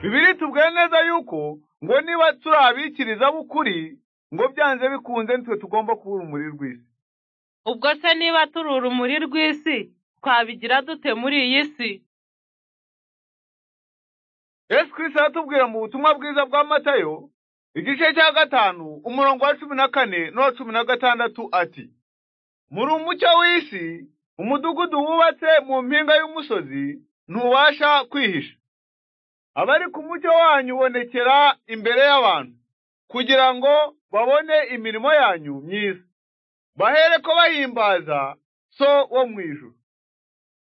bibiri tubwire neza yuko ngo niba turi abikiriza b'ukuri ngo byanze bikunze nitwe tugomba kuba urumuri rw'isi ubwo se niba turi urumuri rw'isi twabigira dute muri iyi si yesu kirisita aratubwira mu butumwa bwiza bwa matayo igice cya gatanu umurongo wa cumi na kane n'uwa cumi na gatandatu ati muri umucyo w'isi umudugudu wubatse mu mpinga y'umusozi ntubasha kwihisha abari ku mucyo wanyu ubonekera imbere y'abantu kugira ngo babone imirimo yanyu myiza bahere ko bahimbaza so wo mu ijuru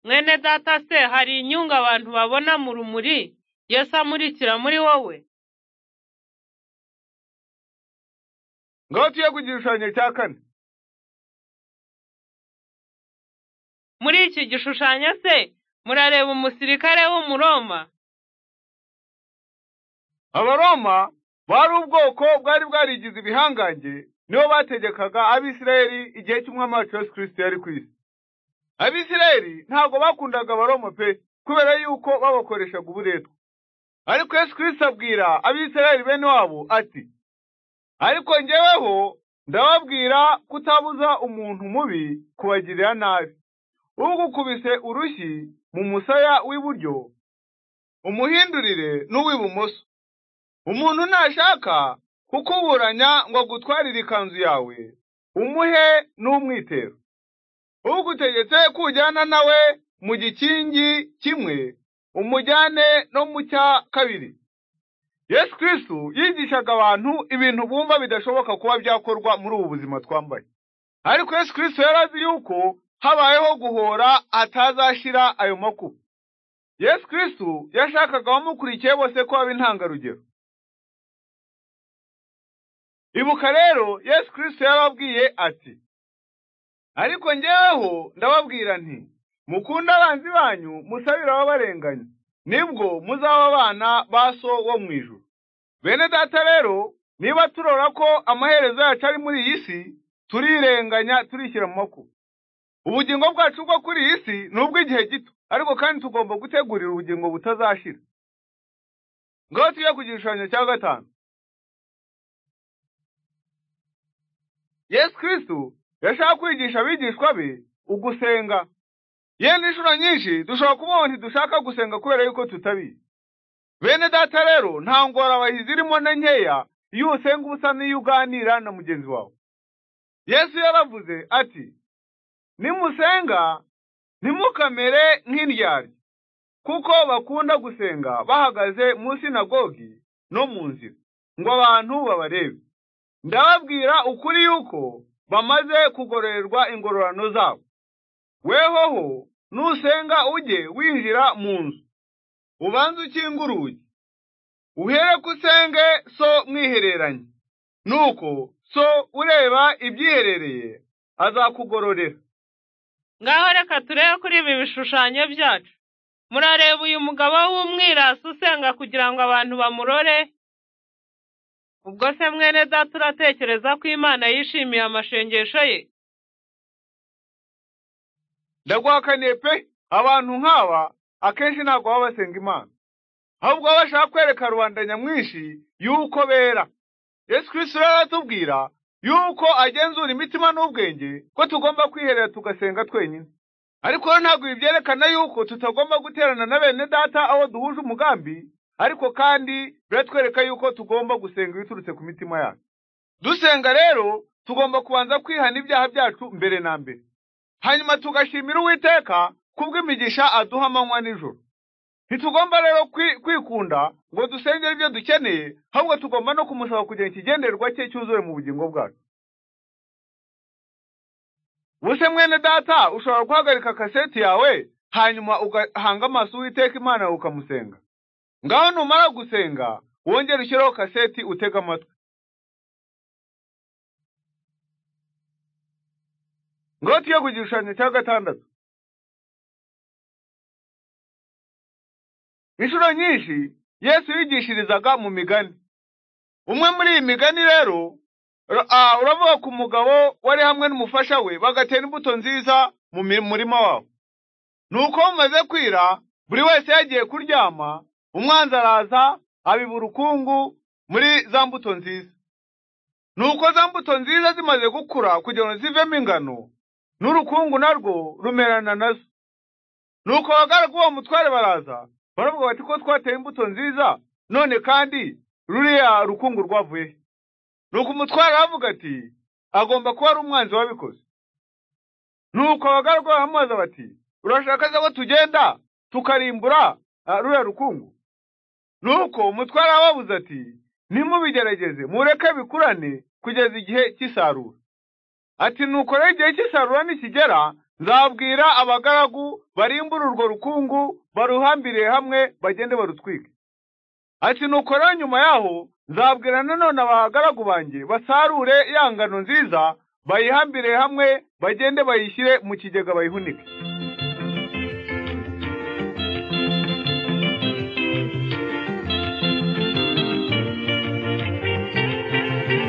mwene data se hari inyungu abantu babona mu rumuri yesu amurikira muri wowe ngaho tuye ku gishushanyo cya kane muri iki gishushanyo se murareba umusirikare w'umuroma abaroma bari ubwoko bwari bwarigize ibihangange nibo bategekaga abisirayeli igihe cy'umwami wacu yesu kirisito yari ku isi abisirayeli ntabwo bakundaga abaroma pe kubera yuko babakoreshaga uburetwa ariko yesu kirisito abwira abisirayeli bene wabo ati ariko njyeweho ndababwira kutabuza umuntu mubi kubagirira nabi ugukubise urushyi mu musaya w'iburyo umuhindurire n'uw'ibumoso umuntu nashaka kukuburanya ngo agutwarire ikanzu yawe umuhe n'umwitero ugutegetse kujyana nawe mu gikingi kimwe umujyane no mu cya kabiri yesu kirisitu yigishaga abantu ibintu bumva bidashoboka kuba byakorwa muri ubu buzima twambaye ariko yesu kirisitu yarazi yuko habayeho guhora atazashira ayo makuba yesu kirisitu yashakaga abamukurikiye bose ko baba intangarugero ibuka rero yesu kirisito yababwiye ati ariko njyeweho ndababwira nti mukunde abanzi banyu musabire ababarenganya nibwo muzaba abana ba so wo mu ijuru bene data rero niba turora ko amaherezo yacu ari muri iyi si turirenganya turishyira mu makuba ubugingo bwacu bwo kuri iyi si ni ubw'igihe gito ariko kandi tugomba gutegurira ubugingo butazashira ngaho tujye ku gishushanyo cya gatanu yesu kirisitu yashaka kwigisha abigishwa be ugusenga yenda inshuro nyinshi dushobora kubona ntidushaka gusenga kubera yuko tutabizi bene data rero nta ngororabahizi zirimo na nkeya iyo usenga ubusa n'iyo uganira na mugenzi wawe yesu yaravuze ati nimusenga ntimukamere nk'indyarya kuko bakunda gusenga bahagaze mu sinagogi no mu nzira ngo abantu babarebe ndababwira ukuri yuko bamaze kugororerwa ingororano zabo wehoho nusenga ujye winjira mu nzu ubanze ukinga urugi uhere ko usenge so mwihereranye nuko so ureba ibyiherereye azakugororera ngaho reka turebe kuri ibi bishushanyo byacu murareba uyu mugabo w'umwirasi usenga kugira ngo abantu bamurore ubwo se mwene data uratekereza ko imana yishimiye amashengesho ye ndaguhakaniye pe abantu nk'aba akenshi ntabwo baba basenga imana ahubwo baba bashaka kwereka rubanda nyamwinshi yuko bera yesu kirisito rero aratubwira yuko agenzura imitima n'ubwenge ko tugomba kwiherera tugasenga twenyine ariko rero ntabwo ibi byerekana yuko tutagomba guterana na bene data aho duhuje umugambi ariko kandi biratwereka yuko tugomba gusenga ibiturutse ku mitima yacu dusenga rero tugomba kubanza kwihana ibyaha byacu mbere na mbere hanyuma tugashimira uwiteka kubw'imigisha aduha amanywa nijoro ntitugomba rero kwikunda ngo dusengere ibyo dukeneye ahubwo tugomba no kumusaba kugira ikigenderwa cye cyuzuye mu bugingo bwacu buse mwene data ushobora guhagarika kaseti yawe hanyuma ugahanga amaso uwiteka imana ukamusenga ngaho numara gusenga wongere ushyireho kaseti utega amatwi ngaho tuye ku gishushanyo cya gatandatu inshuro nyinshi yesu yigishirizaga mu migani umwe muri iyi migani rero uravuga ku mugabo wari hamwe n'umufasha we bagatera imbuto nziza mu murima wabo ni uko bumaze kwira buri wese yagiye kuryama umwanzi araza abibura urukungu muri za mbuto nziza nuko za mbuto nziza zimaze gukura kugira ngo zivemo ingano n'urukungu narwo rumerana nazo nuko abagaragu b'uwo mutware baraza baravuga bati ko twateye imbuto nziza none kandi ruriya rukungu rwavuye nuko umutware aravuga ati agomba kuba ari umwanzi wabikoze nuko abagaragu baramubaza bati urashaka se ko tugenda tukarimbura ah, ruriya rukungu nuko umutware arababuza ati nimubigerageze mureke bikurane kugeza igihe cy'isarura ati nuko rero igihe cy'isarura nikigera nzabwira abagaragu barimbure urwo rukungu baruhambiriye hamwe bagende barutwike ati nuko rero nyuma yaho nzabwira nanone abagaragu banjye basarure ya ngano nziza bayihambire hamwe bagende bayishyire mu kigega bayihunike